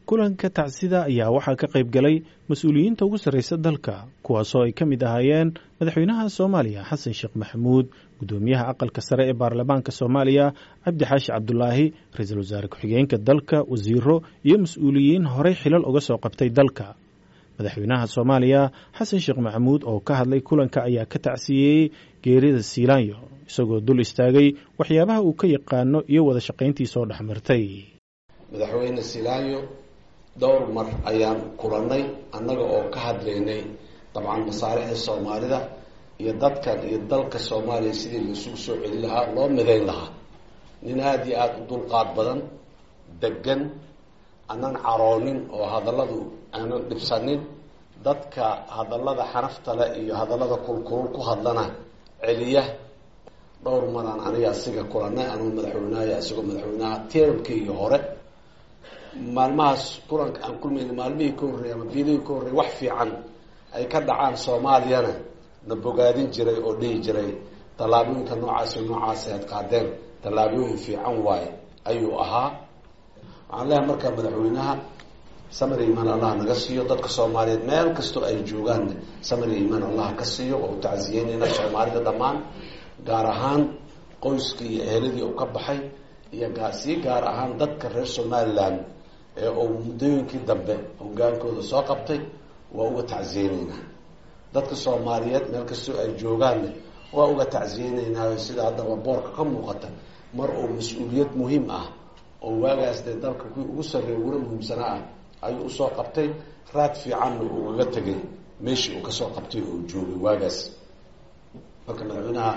kulanka tacsida ayaa waxaa ka qayb galay mas-uuliyiinta ugu sarreysa dalka kuwaasoo ay ka mid ahaayeen madaxweynaha soomaaliya xasan sheekh maxamuud guddoomiyaha aqalka sare ee baarlamaanka soomaaliya cabdi xaashi cabdulaahi ra-iisul wasaare ku-xigeenka dalka wasiiro iyo mas-uuliyiin horey xilal uga soo qabtay dalka madaxweynaha soomaaliya xasan sheekh maxamuud oo ka hadlay kulanka ayaa ka tacsiyeeyey geerida siilaanyo isagoo dul istaagay waxyaabaha uu ka yaqaano iyo wada shaqayntii soo dhex martay madaxweyne siilaanyo dhowr mar ayaan kulannay annaga oo ka hadlaynay dabcan masaalixda soomaalida iyo dadkan iyo dalka soomaaliya sidii laisugu soo celin lahaa loo midayn lahaa nin aada iyo aada u dulqaad badan degan aanan caroonin oo hadalladu aanan dhibsanin dadka hadallada xanafta leh iyo hadallada kulkulul ku hadlana celiya dhowr maraan aniga asiga kulannay anuu madaxweynaha isagoo madaxweynaha termkii hore maalmahaas kulanka aan kulmayna maalmihii ka horreeyay ama biilihii ka horreeyay wax fiican ay ka dhacaan soomaaliyana na bogaadin jiray oo dhihi jiray tallaabooyinka noocaasi noocaasi aad qaadeen tallaabooyin fiican waaye ayuu ahaa waxaan leehay markaa madaxweynaha samir iimaan allah naga siiyo dadka soomaaliyeed meel kastoo ay joogaanna samir iimaan allah ka siiyo waa u tacsiyeynayna soomaalida dhammaan gaar ahaan qoyskii iyo eheladii uu ka baxay iyo sii gaar ahaan dadka reer somaliland ee uu muddooyinkii dambe hogaankooda soo qabtay waa uga tacsiyeyneynaa dadka soomaaliyeed meel kastoo ay joogaanna waa uga tacsiyeyneynaa sida haddaba boorka ka muuqata mar uu mas-uuliyad muhiim ah oo waagaas dee dalka kuwii ugu sarreeya uguna muhiimsanaa ah ayuu usoo qabtay raad fiicanna uu uga tegay meeshii uu kasoo qabtay oo joogay waagaas marka madaxweynaha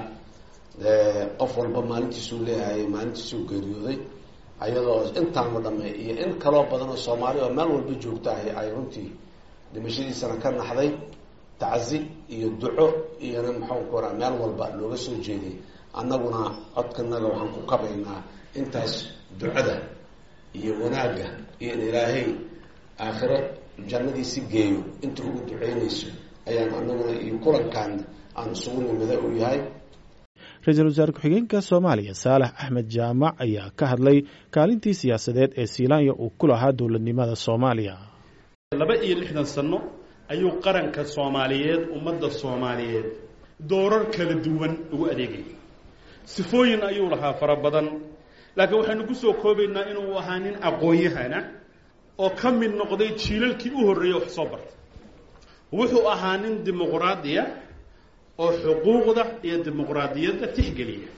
qof walba maalintiisuu leeyahay maalintiisuu geeriyooday ayadoo intaanoo dhamme iyo in kaloo badan oo soomaali oo meel walba joogta ahy ay runtii dhimashadiisana ka naxday tacsi iyo duco iyona maxaan ku oraa meel walba looga soo jeeday annaguna codkanaga waxaan ku kabaynaa intaas ducada iyo wanaagga iyo in ilaahay aakhiro jannadiisi geeyo inta ugu duceynayso ayaan anaguna iyo kulankan aan isugu nimida uu yahay ra-iisul wasaare ku-xigeenka soomaaliya saalax axmed jaamac ayaa ka hadlay kaalintii siyaasadeed ee siilaanya uu ku lahaa dowladnimada soomaaliya laba iyo lixdan sano ayuu qaranka soomaaliyeed ummadda soomaaliyeed doorar kala duwan ugu adeegayay sifooyin ayuu lahaa fara badan laakiin waxaynu ku soo koobaynaa inuu ahaa nin aqoon-yahana oo ka mid noqday jiilalkii u horreeyey wax soo bartay wuxuu ahaa nin dimuqraadiya oo xuquuqda iyo dimuqraadiyadda tixgeliya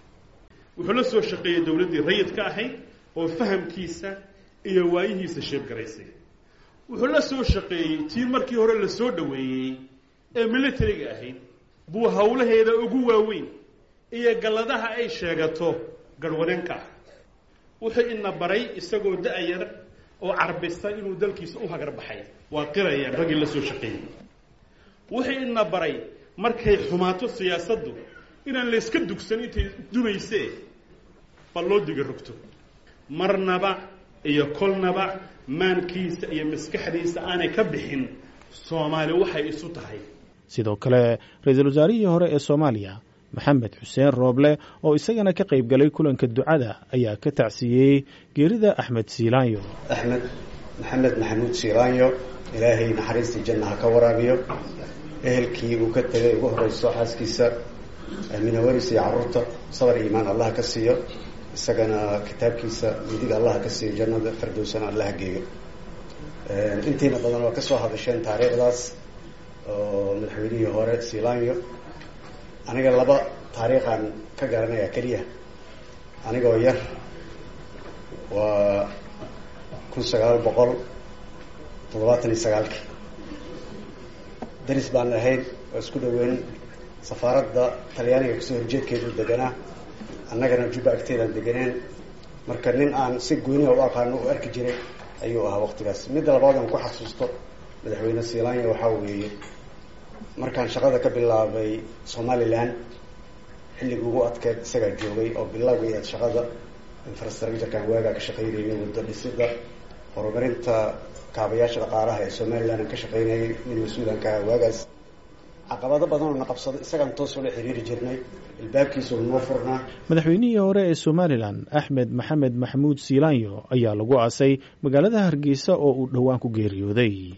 wuxuu la soo shaqeeyey dowladdii rayidka ahayd oo fahamkiisa iyo waayihiisa sheebgaraysay wuxuu la soo shaqeeyey tii markii hore la soo dhoweeyey ee militariga ahayd buu howlaheeda ugu waaweyn iyo galladaha ay sheegato garhwaneenka ah wuxuu ina baray isagoo da-yar oo carbisa inuu dalkiisa u hagar baxay waa qirayaan raggii la soo shaqeeyey wuxuu ina baray markay xumaato siyaasaddu inaan la yska dugsan intay dumaysee bal loo diga rogto marnaba iyo kolnaba maankiisa iyo maskaxdiisa aanay ka bixin soomaali waxay isu tahay sidoo kale ra-iisul wasaarihii hore ee soomaaliya maxamed xuseen rooble oo isagana ka qayb galay kulanka ducada ayaa ka tacsiiyey geerida axmed siilaanyo axmed maxamed maxamuud siilaanyo ilaahay naxariistii janna ha ka waraabiyo ehelkii uu ka tegay ugu horeyso xaaskiisa minawaris iyo carruurta sabar iimaan allah ka siiyo isagana kitaabkiisa midiga allah ka siiyo jannada fardowsana allah geeyo intiina badan waa kasoo hadasheen taariikhdaas oo madaxweynihii hore siilaanyo aniga laba taariikhaan ka garanaya keliya anigoo yar waa kun sagaal boqol toddobaatan iyo sagaalkii daris baan ahayn oo isku dhaweyn safaaradda talyaaniga kasoo horjeedkeedu deganaa annagana jubba agteedaan deganeen marka nin aan si gooniha u aqaano u arki jiray ayuu ahaa waqtigaas midda labaad aan ku xasuusto madaxweyne siilaanya waxaa weeye markaan shaqada ka bilaabay somalilan xilligii ugu adkeed isagaa joogay oo bilowgay aad shaqada infrastructurekan waagaa ka shaqaynayay waddo dhisida horumarinta kaabayaasha dhaqaalaha ee somaliland aan ka shaqaynayay nin mas-uulanka aha waagaas caqabado badan oo na qabsado isagaan toos ula xiriiri jirnay ilbaabkiisa noo furnaa madaxweynihii hore ee somalilan axmed maxamed maxamuud siilaanyo ayaa lagu aasay magaalada hargeysa oo uu dhowaan ku geeriyooday